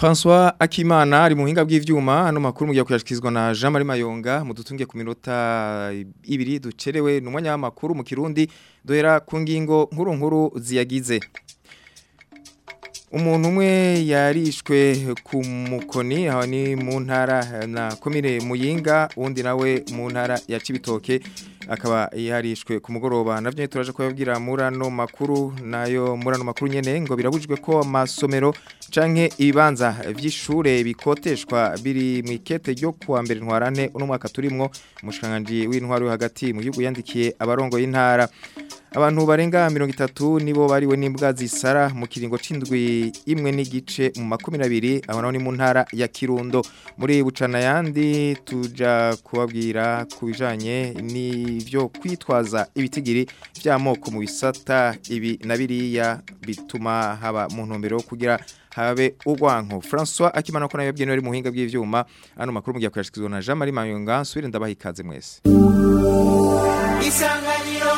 François Akimana ari mu buhinga bw'ivyuma ano makuru mugiye kuyashikizwa na Jean Marie Mayonga mudutungiye ku minota ibiri ducerewe n'umwanya w'amakuru mu Kirundi dohera ku ngingo nkuru nkuru ziyagize umuntu umwe yarishwe ku mukoni aho ni mu ntara na komine muyinga uwundi nawe mu ntara ya Cibitoke akaba yarishwe ku mugoroba navyo turaje kubabwira murano makuru nayo murano makuru nyene ngo birabujijwe ko amasomero canke ibibanza vy'ishure bikoteshwa biri mu ikete ryo kuwa mbere ntwarane uno mwaka turimwo umushikanganje w'intwaro yo hagati mu gihugu yandikiye abarongo y'intara abantu barenga mirongo itatu nibo bariwe n'imbwa zisara mu kiringo c'indwi imwe n'igice mu makumi abiri aho naho ni mu ntara ya Kirundo muri bucana yandi tuja kubabwira ku bijanye n'ivyo kwitwaza ibitigiri vy'amoko mu bisata ibi na biriya bituma haba mu ntumbero yo kugira habe urwanko François akimana ko nayo byenewe mu buhinga bw'ivyuma ano makuru mugiye kuyashikizwa na Jean Marie Mayonga nsubire ndabaha ikaze mwese Isanganiro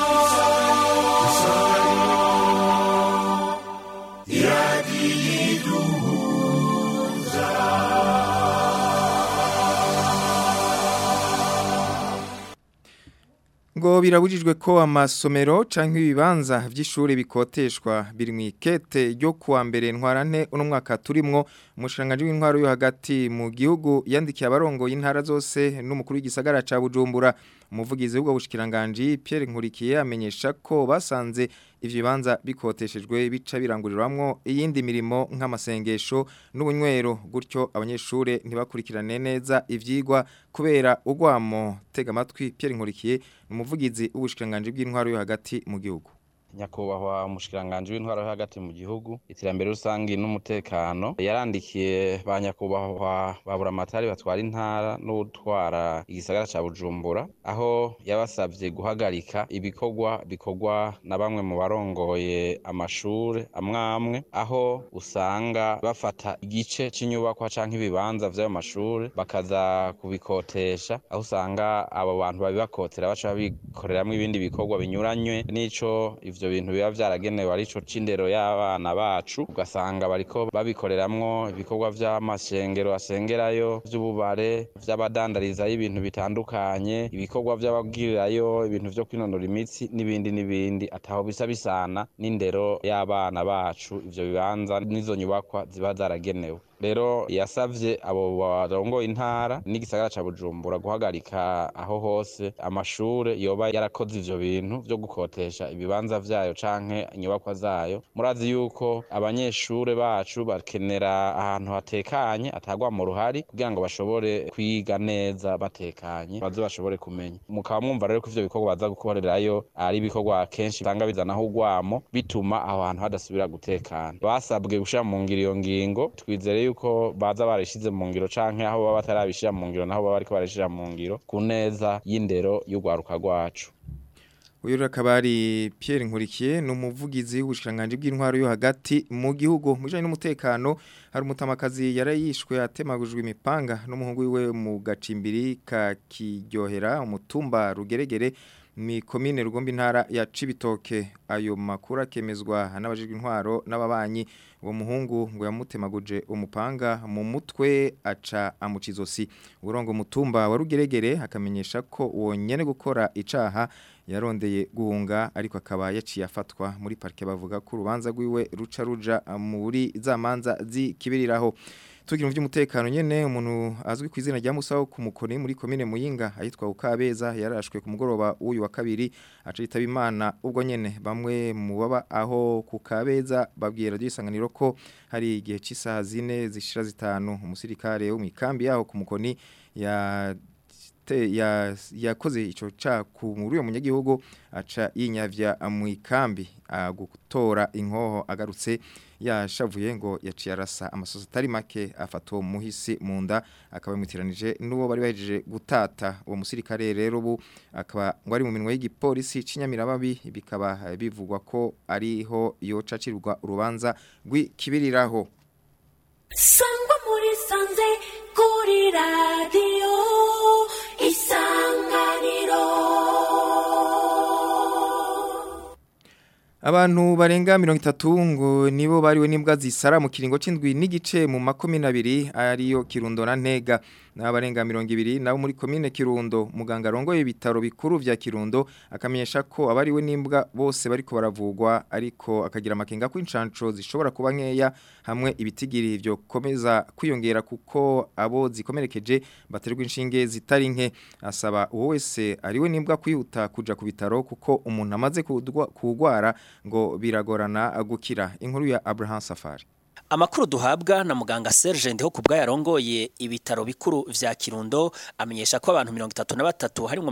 ngo birabujijwe ko amasomero canke ibibanza vy'ishure bikoteshwa biri mu ikete ryo kuwa mbere ntwarante uno mwaka turimwo umushanganje w'intwaro yo hagati mu gihugu yandikiye abarongo y'intara zose n'umukuru w'igisagara ca Bujumbura umuvugizi w'ubwo bushikiranganje Pierre Nkurikiye amenyesha ko basanze ivyo bibanza bikoteshejwe bica biranguriramwo iyindi mirimo nk'amasengesho n'ubunywero gutyo abanyeshure ntibakurikirane neza ivyigwa kubera ugwamo tega amatwi Pierre Nkurikiye umuvugizi w'ubushikiranganje bw'intwaro yo hagati mu gihugu nyakubahwa umushikiranganje w'intwaro yo hagati mu gihugu iterambere rusangi n'umutekano yarandikiye ba nyakubahwa babura amatari batwara intara n'utwara igisagara ca Bujumbura aho yabasavye guhagarika ibikorwa bikorwa na bamwe mu barongoye amashure amwamwe aho usanga bafata igice c'inyubakwa canke ibibanza vy'ayo mashure bakaza kubikotesha aho usanga abo bantu babibakotera baca babikoreramwo ibindi bikorwa binyuranywe n'ico ivyo ivyo bintu biba vyaragenewe arico c'indero y'abana bacu ugasanga bariko babikoreramwo ibikorwa vy'amashengero asengerayo vy'ububare vy'abadandarizayo ibintu bitandukanye ibikorwa vy'abagirirayo ibintu vyo kwinonora imitsi n'ibindi n'ibindi ataho bisa bisana n'indero y'abana bacu ivyo bibanza n'izo nyubakwa ziba zaragenewe rero yasavye abo barongoye intara n'igisagara ca Bujumbura guhagarika aho hose amashure yoba yarakoze ivyo bintu vyo gukotesha ibibanza vyayo canke inyubakwa zayo murazi yuko abanyeshure bacu bakenera ahantu hatekanye atagwa mu ruhari kugira ngo bashobore kwiga neza batekanye baze bashobore kumenya mukaba mwumva rero ko ivyo bikorwa baza gukorerayo ari ibikorwa kenshi usanga bizanaho urwamo bituma aho hantu hadasubira gutekana basabwe gushira mu ngiro iyo ngingo twizere yuko baza barishize mu ngiro canke aho baba batarabishira mu ngiro naho baba bariko barashira mu ngiro ku neza y'indero y'urwaruka rwacu uyu akaba ari Pierre Nkurikiye ni umuvugizi w'ubushikiranganje bw'intwaro yo hagati mu gihugu mu bijanye n'umutekano hari umutamakazi yarayishwe atemagujwe imipanga n'umuhungu wiwe mu gacimbiri ka kiryohera umutumba rugeregere mi komine rugomba intara ya Cibitoke ayo makuru akemezwa n'abajijwe intwaro n'ababanyi uwo muhungu ngo yamutemaguje umupanga mu mutwe aca amucizosi urongo mutumba wa rugeregere akamenyesha ko uwo nyene gukora icaha yarondeye guhunga ariko akaba yaciye afatwa muri parke bavuga ko urubanza rwiwe ruca ruja muri za manza zikibiriraho tugira mu by'umutekano nyene umuntu azwi ku izina rya Musaho ku mukoni muri komine Muyinga ayitwa Ukabeza yarashwe ku mugoroba uyu wa kabiri aca yitaba Imana ubwo nyene bamwe mu baba aho ku Kabeza babwira gisanganiro ko hari igihe cy'isaha zine zishira zitanu umusirikare wo mu ikambi yaho ku mukoni ya ya yakoze ico ca ku muri uyo munyagihugu aca yinyavya mu ikambi gutora inkoho agarutse yashavuye ngo yaciye arasa amasoso atari make afata uwo muhisi mu nda akaba yamutiranije n'uwo bari bahejeje gutata uwo musirikare rero ubu akaba ngo ari mu minwe y'igipolisi cy'inyamiramabi bikaba bivugwa ko ariho yoca acirwa urubanza rw'ikibiriraho sangwa muri sanze kuri radiyo isanganiro Abantu barenga mirongo itatu ngo nibo bariwe n'imbwa zisara mu kiringo c'indwi n'igice mu makomine abiri ariyo Kirundo na Ntega n'abarenga mirongo ibiri nabo muri komine Kirundo muganga arongoye ibitaro bikuru vya Kirundo akamenyesha ko abariwe n'imbwa bose bariko baravugwa ariko akagira amakenga ko incanco zishobora kuba nkeya hamwe ibitigiri vyo komeza kwiyongera kuko abo zikomerekeje baterwa inshinge zitari nke asaba uwo wese ariwe n'imbwa kwihuta kuja ku bitaro kuko umuntu amaze kugwara ngo biragorana gukira inkuru ya Abraham Safari Amakuru duhabwa na muganga Serge Ndeho kubwa yarongoye ibitaro bikuru vya Kirundo amenyesha ko abantu 33 harimo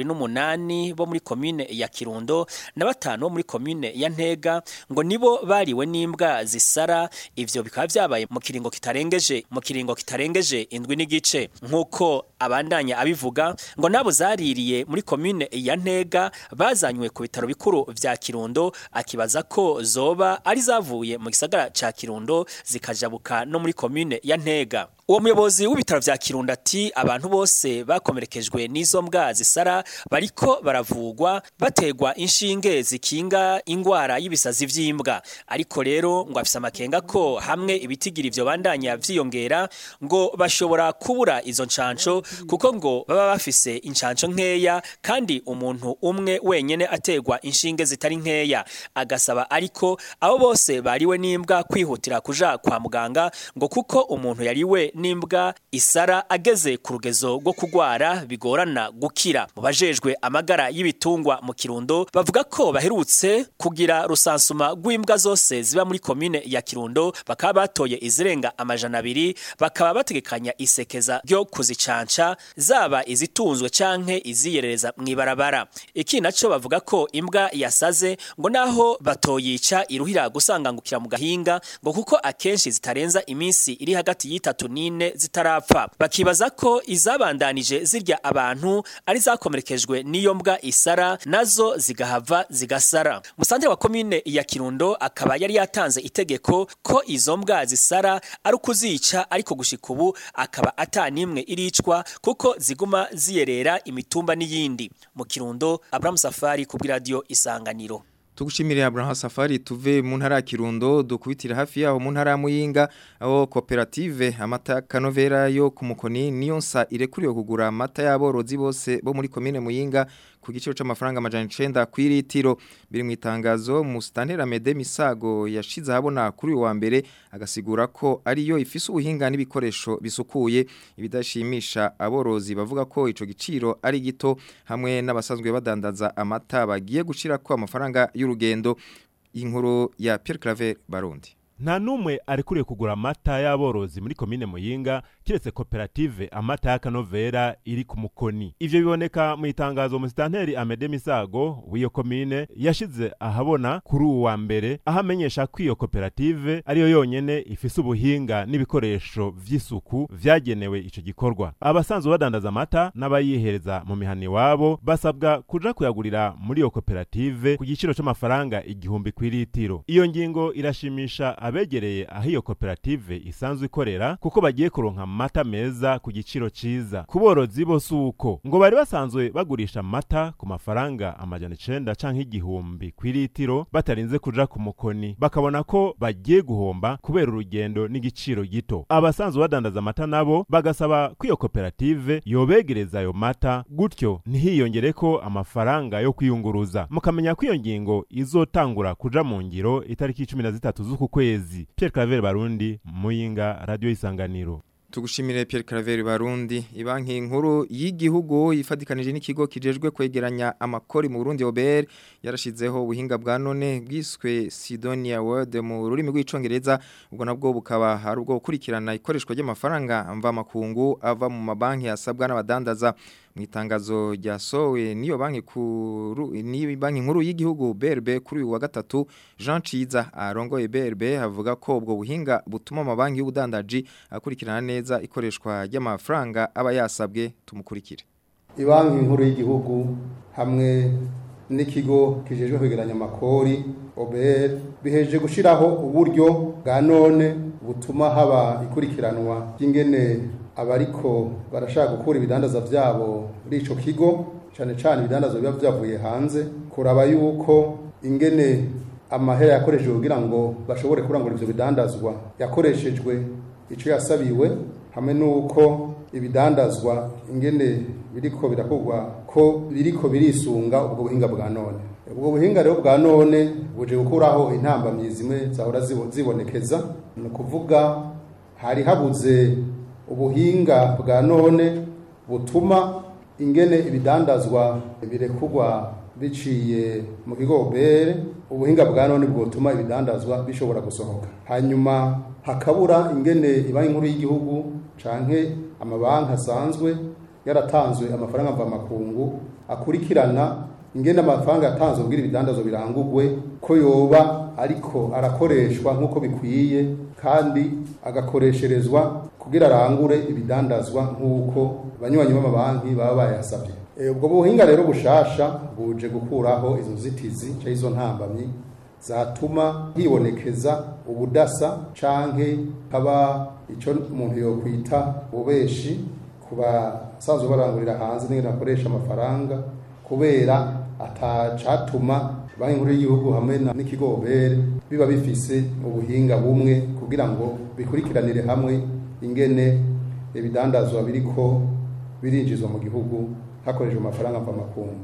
28 bo muri commune ya Kirundo na batanu bo muri commune ya Ntega ngo nibo bariwe n'imbwa zisara ivyo bikaba vyabaye mu kiringo kitarengeje mu kiringo kitarengeje indwi n'igice nkuko abandanya abivuga ngo nabo zaririye muri commune ya Ntega bazanywe ku bitaro bikuru vya Kirundo akibaza ko zoba ari zavuye mu gisagara ca Kirundo zikajabuka no muri commune ya Ntega uwo muyobozi w'ibitaro vya Kirundo ati abantu bose bakomerekejwe n'izo mbwa zisara bariko baravugwa bategwa inshinge zikinga ingwara y'ibisazi vy'imbwa ariko rero ngo afise amakenga ko hamwe ibitigiri ivyo bandanya vyiyongera ngo bashobora kubura izo ncanco kuko ngo baba bafise incanco nkeya kandi umuntu umwe wenyene ategwa inshinge zitari nkeya agasaba ariko abo bose bariwe n'imbwa kwihutira kuja kwa muganga ngo kuko umuntu yariwe n'imbwa isara ageze ku rugezo rwo kugwara bigorana gukira mu bajejwe amagara y'ibitungwa mu kirundo bavuga ko baherutse kugira rusansuma rw'imbwa zose ziba muri komine ya kirundo bakaba batoye izirenga amajana abiri bakaba bategekanya isekeza ryo kuzicanca zaba izitunzwe canke iziyerereza mw'ibarabara iki naco bavuga ko imbwa yasaze ngo naho batoyica iruhira gusangangukira mu gahinga ngo kuko akenshi zitarenza iminsi iri hagati y'itatu n'ine zitarapfa bakibaza ko izabandanije zirya abantu ari zakomerekejwe n'iyo mbwa isara nazo zigahava zigasara musantire wa komine ya kirundo akaba yari yatanze itegeko ko izo mbwa zisara ari ukuzica ariko gushika ubu akaba atanimwe iricwa kuko ziguma ziyerera imitumba n'iyindi mu kirundo Abraham Safari ku bw'iradio isanganiro Tugushimire Abraham Safari tuve mu ntara ya Kirundo dukubitira hafi yaho mu ntara ya Muyinga aho koperative amata kanovera yo ku mukoni niyo nsa irekuriwe kugura amata y'aborozi bose bo muri komine Muyinga ku giciro c'amafaranga amajana 9 kwiritiro biri mu itangazo mu Stantera Mede Misago yashize habona kuri uwa mbere agasigura ko ariyo ifise ubuhinga n'ibikoresho bisukuye ibidashimisha aborozi bavuga ko ico giciro ari gito hamwe n'abasanzwe badandaza amata bagiye gushira ko amafaranga y'urugendo inkuru ya Pierre Claver Barundi nta numwe arekuriye kugura amata y'aborozi muri komine muyinga kiretse koperative amata y'akanovera iri ku mukoni ivyo biboneka mu itangazo musitanteri amede misago w'iyo komine yashize ahabona kuri uwu wa mbere aho amenyesha ko iyo koperative ariyo yonyene ifise ubuhinga n'ibikoresho vy'isuku vyagenewe ico gikorwa abasanzwe badandaza amata n'abayihereza mu mihani wabo basabwa kuja kuyagurira muri iyo koperative ku giciro c'amafaranga igihumbi kw'iritiro iyo ngingo irashimisha abegereye aho iyo koperative isanzwe ikorera kuko bagiye kuronka amata meza ku giciro ciza ku borozi bose uko ngo bari basanzwe bagurisha amata ku mafaranga amajana icenda canke igihumbi kw'iritiro batarinze kuja ku mukoni bakabona ko bagiye guhomba kubera urugendo n'igiciro gito abasanzwe badandaza amata nabo bagasaba ko iyo koperative yobegereza ayo mata gutyo ntihiyongereko amafaranga yo kwiyunguruza mukamenya ko iyo ngingo izotangura kuja mu ngiro itariki cumi na zitatu z'uku kwezi kwezi Pierre Claver Barundi Muyinga Radio Isanganiro Tugushimire Pierre Claver Barundi ibanki nkuru y'igihugu ifadikanije n'ikigo kijejwe kwegeranya amakori mu Burundi OBR yarashizeho ubuhinga bwa none bwiswe Sidonia Word mu rurimi rw'icongereza ubwo nabwo bukaba hari ubwo gukurikirana ikoreshwa ry'amafaranga mva makungu ava mu mabanki asabwa n'abadandaza mu itangazo ryasowe niyo banki kuru ni banki nkuru y'igihugu BRB kuri uyu wa gatatu Jean Ciza arongoye BRB avuga ko ubwo buhinga butuma amabanki y'ubudandaji akurikirana neza ikoreshwa ry'amafaranga aba yasabwe tumukurikire Ibanki nkuru y'igihugu hamwe n'ikigo kijejwe kwegeranya amakori OBR biheje gushiraho uburyo bwa none butuma haba ikurikiranwa ry'ingene abariko barashaka gukura ibidandaza vyabo muri ico kigo cyane cyane ibidandaza biba byavuye hanze kuraba yuko ingene amahera yakoreshejwe kugira ngo bashobore kurangura ivyo bidandazwa yakoreshejwe ico yasabiwe hamwe n'uko ibidandazwa ingene biriko birakorwa ko biriko birisunga ubwo buhinga bwa none ubwo buhinga rero bwa none buje gukuraho intambamyi zimwe zahora zibo- zibonekeza ni ukuvuga hari habuze ubuhinga bwa none butuma ingene ibidandazwa birekurwa biciye mu kigo bere ubuhinga bwa none bwotuma ibidandazwa bishobora gusohoka hanyuma hakabura ingene ibanki nkuru y'igihugu canke amabanki asanzwe yaratanzwe amafaranga mvamakungu akurikirana ingene amafaranga yatanzwe kugira ibidandazwa birangurwe ko yoba ariko arakoreshwa nk'uko bikwiye kandi agakoresherezwa kugira arangure ibidandazwa nk'uko banywanyi b'amabanki baba bayasabye Eh, ubwo buhinga rero bushasha buje gukuraho izo nzitizi canke izo ntambamyi zatuma hibonekeza ubudasa canke haba ico umuntu yokwita ububeshi ku basanzwe barangurira hanze n'ingene bakoresha amafaranga kubera atacatuma banki nkuru y'igihugu hamwe na- n'ikigo bere biba bifise ubuhinga bumwe kugira ngo bikurikiranire hamwe ingene ibidandazwa biriko birinjizwa mu gihugu hakoreshejwe amafaranga mvamakungu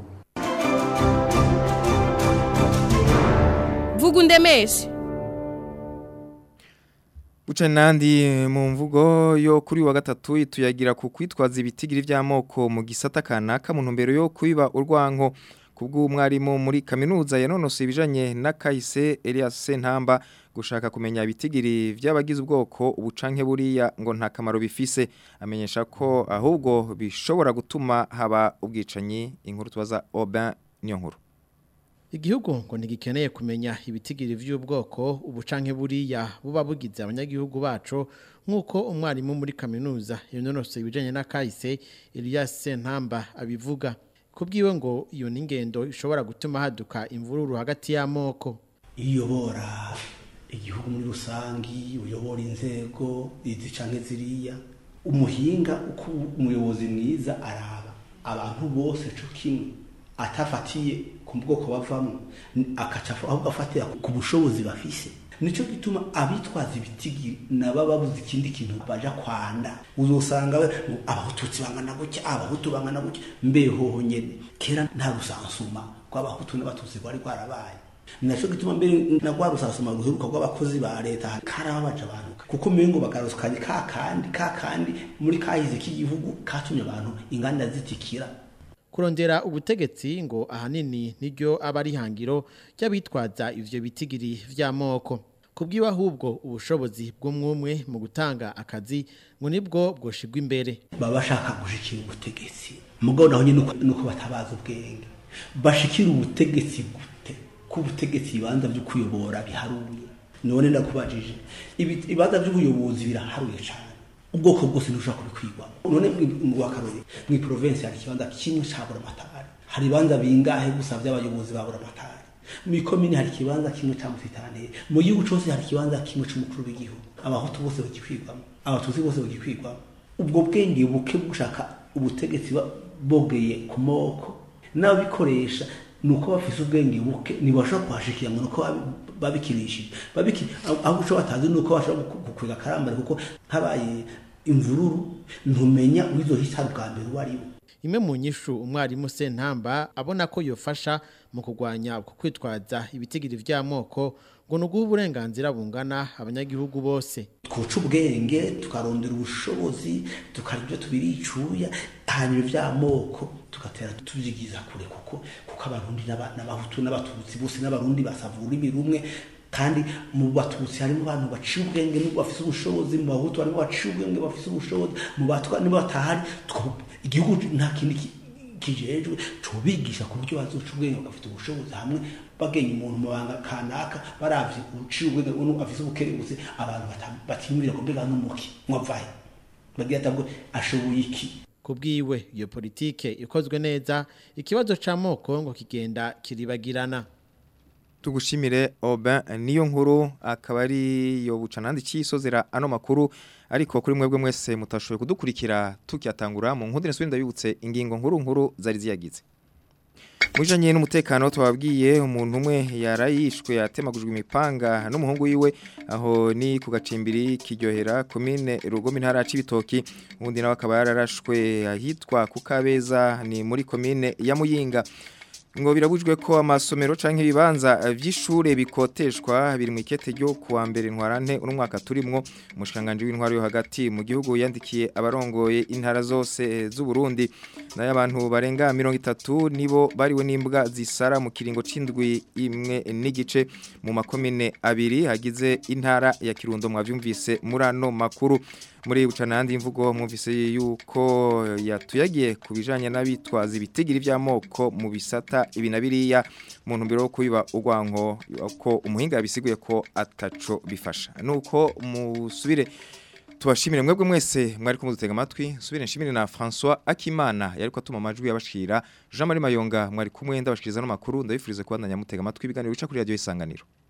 vuga undemeshe Buca nandi mu mvugo yo kuri wa gatatu ituyagira ku kwitwaza ibitigiri by'amoko mu gisata kanaka mu ntumbero yo kwiba urwanko kubw'umwarimu muri kaminuza yanonose ibijanye na Kahise Elias Sentamba gushaka kumenya ibitigiri by'abagize ubwoko ubucanke buriya ngo nta kamaro bifise amenyesha ko ahubwo bishobora gutuma haba ubwicanyi inkuru tubaza Aubin niyo nkuru Igihugu ngo ntigikeneye kumenya ibitigiri vy'ubwoko ubucanke buriya buba bugize abanyagihugu bacu nk'uko umwarimu muri kaminuza yononose ibijanye na kahise Elias Sentamba abivuga kubwiwe ngo iyo n'ingendo ishobora gutuma haduka imvururu hagati y'amoko iyobora igihugu muri rusangi uyobora inzego izi canke ziriya umuhinga uko umuyobozi mwiza araba abantu bose co kimwe atafatiye ku bwoko bavamo akaca ahubwo afatira ku bushobozi bafise nico gituma abitwaza ibitigi naba babuze ikindi kintu baja kwanda uzosanga we ngo abahututsi bangana gutya abahutu bangana gutya mbehoho nyene kera nta rusansuma rw'abahutu n'abatutsi rwari rwarabaye naco gituma mbere na rwa rusansuma ruheruka rw'abakozi ba leta karababaje abantu kuko mengo bagarusukanye ka kandi ka kandi muri kahize k'igihugu katumye abantu inganda zitikira kurondera ubutegetsi ngo ahanini niryo aba ari ihangiro ry'abitwaza ivyo bitigiri vy'amoko kubwiwe ahubwo ubushobozi bw'umwumwe mu gutanga akazi ngo nibwo bwoshigwa imbere baba bashaka gushikira ubutegetsi mugabo naho nyine nuko- nuko batabaza ubwenge bashikira ubutegetsi gute ko ubutegetsi ibibanza byo kuyobora biharuye none ndakubajije ibi- ibibanza by'ubuyobozi biraharuye cyane ubwoko bwose ntushobora kubikwigwamo none mu wakarore mu province hari ikibanza kimwe ca buramatari hari ibibanza bingahe gusa by'abayobozi ba buramatari mu ikomini hari ikibanza kimwe ca musitanteri mu gihugu cose hari ikibanza kimwe c'umukuru w'igihugu abahutu bose bagikwigwamo abatutsi bose bagikwigwamo ubwo bwenge buke bushaka ubutegetsi ba- bogeye ku moko n'ababikoresha ni uko bafise ubwenge buke ntibashobora kuhashikira ngo ni uko babi- babikinishije Babiki- aho aho uco batazi ni uko bashobora gu- gukwega akarambare kuko habaye imvururu ntumenya uwizohitana ubwa mbere uwo ari we imwe mu nyishu umwarimu Sentamba abona ko yofasha mu kurwanya uko kwitwaza ibitigiri vy'amoko ngo nuguha uburenganzira bungana abanyagihugu bose twoca ubwenge tukarondera ubushobozi tukarya ibyo tubiricuya hanyuma iby'amoko tugatera tubyigiza kure kuko kuko abarundi n'aba- n'abahutu n'abatutsi bose n'abarundi basava ururimi rumwe kandi mu batutsi harimo abantu baciye ubwenge n'ubwo bafise ubushobozi mu bahutu harimo baciye ubwenge bafise ubushobozi mu batwa nibo batahari twa- igihugu nta kindi ki- kijejwe tubigisha ku buryo bazoca ubwenge bagafite ubushobozi hamwe bagenya umuntu mu banga kanaka baravye uciye ubwenge uno afise ubukerebutse abantu bata- batimurira ku mbega n'umuki mwavahe bagira atabwo ashoboye iki kubwiwe iyo politike ikozwe neza ikibazo c'amoko ngo kigenda kiribagirana tugushimire Aubin niyo nkuru akaba ari yo bucanandi cyisozera ano makuru ariko kuri mwebwe mwese mutashoboye kudukurikira tukiyatangura mu nkundire nsubira ndabibutse ingingo nkuru nkuru zari ziyagize Mujanye n'umutekano twabwiye umuntu umwe yarayishwe yatemagujwe imipanga n'umuhungu wiwe aho ni ku gacimbiri kiryohera komine Rugombe ntara cibitoki ubundi nawe akaba yararashwe ahitwa ku Kabeza ni muri komine ya Muyinga ngo birabujwe ko amasomero canke ibibanza vy'ishure bikoteshwa biri mu ikete ryo kuwa mbere ntwarante uno mwaka turimwo umushikanganje w'intwaro yo hagati mu gihugu yandikiye abarongoye intara zose z'u Burundi nayo abantu barenga 30 nibo bariwe n'imbwa zisara mu kiringo c'indwi imwe n'igice mu makomine abiri hagize intara ya Kirundo mwavyumvise murano makuru muri bucanandi imvugo mwumvise yuko yatuyagiye kubijanye n'abitwaza ibitigiri by'amoko mu bisata ibi na biriya mu ntumbero yo kubiba urwanko ko umuhinga yabisiguye ko ataco bifasha nuko musubire tubashimire mwebwe mwese mwari kumudutega amatwi subire nshimire na François Akimana yariko atuma amajwi yabashikira Jean Marie Mayonga mwari kumwe ndabashikiriza no makuru ndabifurize kubandanya mutega amatwi ibiganiro bica kuri radio isanganiro